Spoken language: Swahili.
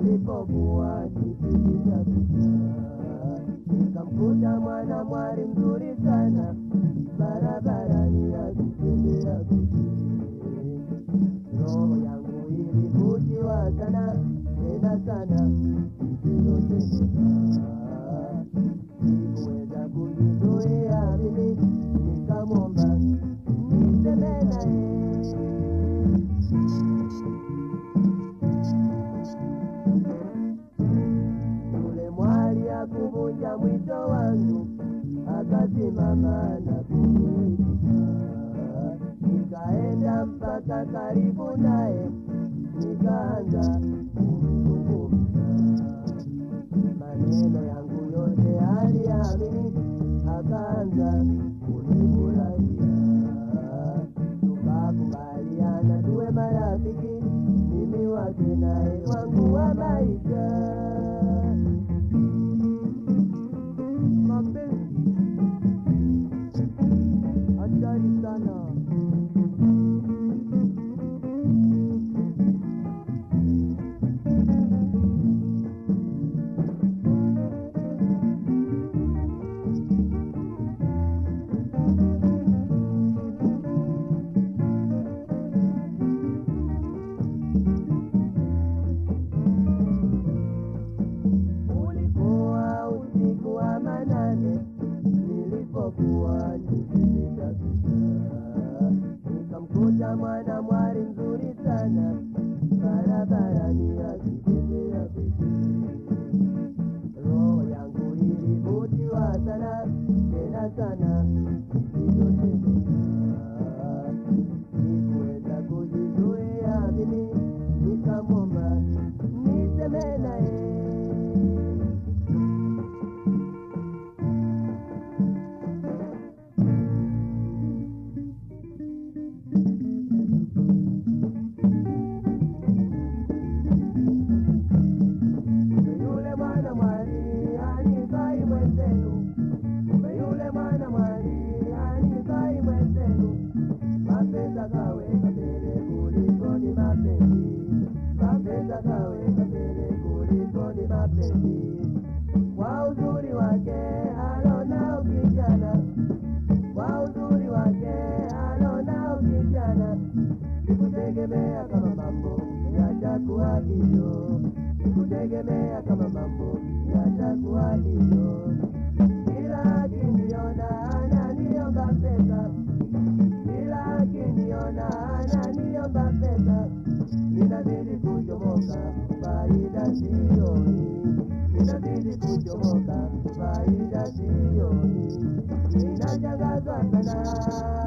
nilipokuwa nikipiga picha nikamkuta mwana mwali mzuri sana barabarani akitembea peke roho yangu ilivutiwa sana tena sana isiyosemeka sikuweza kujizuia mimi nikamwomba niseme naye yule mwali akuvunja mwito wangu akasimama na kuniita nikaenda mpaka karibu naye nikaanza kumzungumza maneno yangu yote aliamini akaanza kunifurahia tukakubaliana tuwe marafiki mimi wake naye wangu wa maisha mapenzi hatari sana ulikuwa usiku wa manane nilipokuwa nikipiga picha nikamkuta mwana mwari mzuri sana barabarani akitembea peke roho yangu ilivutiwa sana tena sana isiyosemeka sikuweza kujizuia mimi nikamwomba niseme naye yule mwana mwali anibai mwenzenu kumbe yule mwana mwali anibai mwenzenu mapesa kaweka mbele kuliko ni mapenzi mapesa kaweka mbele kuliko ni mapenzi kwa uzuri wake alonao kijana kwa uzuri wake alonao kijana sikutegemea kama mambo yatakuwa hivyo sikutegemea kama mambo yatakuwa hivyo kila akiniona ananiomba pesa kila akiniona ananiomba pesa ninazidi kuchomoka faida sioni ninazidi kuchomoka faida sioni ninashangazwa sana